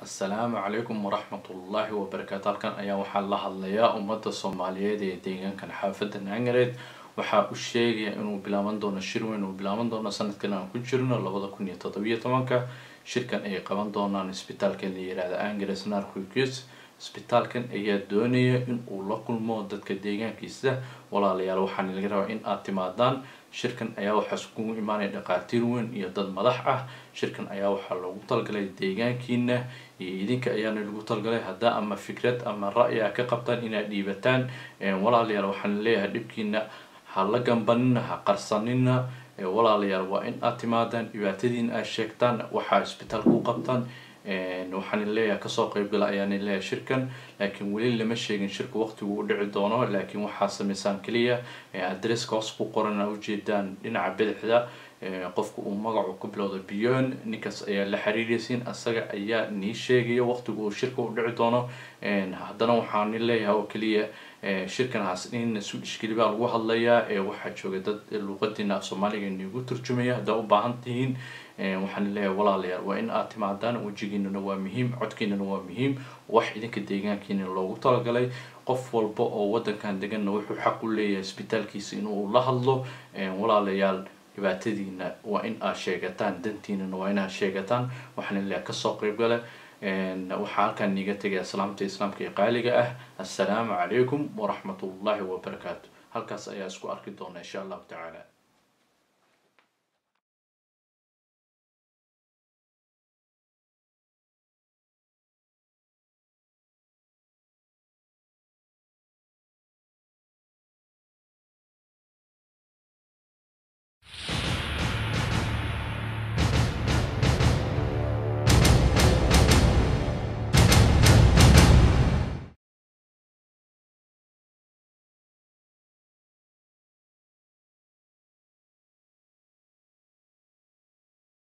assalaamu calaykum waraxmatullaahi wabarakaatu halkan ayaa waxaa la hadlayaa ummadda soomaaliyeed ee deegaankan xaafadda naangareed waxaa u sheegaya inuu bilaaban doono shir weyn uu bilaaban doono sanadkan aan ku jirno labada kun iyo toddobiyo tobanka shirkan ay qaban doonaan isbitaalkan la yihahda angres narcogus isbitaalkan ayaa doonaya in uu la kulmo dadka deegaankiisa walaalayaal waxaana laga rabaa in aad timaadaan shirkan ayaa waxaa iskugu imaanaya dhaqaatiir weyn iyo dad madax ah shirkan ayaa waxaa loogu talgalay deegaankiina iyo idinka ayaana lagu talgalay haddaa ama fikrad ama ra-y a ka qabtaan inaad dhiibataan walaalayaal waxaan leeyahay dhibkiina ha la gambanina ha qarsanina walaalayaal waa in aad timaadaan dhibaatadiina aad sheegtaan waxaa isbitaalka u qabtaan waxaan leeyahay kasoo qeybgala ayaan leeyahay shirkan laakiin weli lama sheegin shirka waqtigu u dhici doono laakiin waxaa sameysaan keliya adresska hoos ku qoran a ujeedaan dhinaca bidixda qofka uu magacu ku bilowda beyond ninkaas ayaa la xiriiraysiin asaga ayaa nii sheegaya waqtigu uu shirka u dhici doono haddana waxaan leeyahay oo keliya shirkan hasnin su ishkili baa lagu hadlayaa waxaa jooga dad luuqadiina af soomaaliga niigu turjumaya haddaa u baahan tihiin waxaan leeyahay walaalayaal waa in aad timaadaan wejigiinana waa muhiim codkiinana waa muhiim wax idinka deegaankiina loogu talagalay qof walba oo wadankan deganna wuxuu xaq u leeyahay isbitaalkiisa inuu la hadlo walaalayaal dhibaatadiina waa in aad sheegataan dantiinana waa inaad sheegataan waxaan leeyahay kasoo qeybgale waxaa halkaan niiga tegaya salaamta islaamka ee qaaliga ah assalaamu calaykum waraxmatullaahi wabarakaatu halkaas ayaa isku arki doona insha allahu tacaala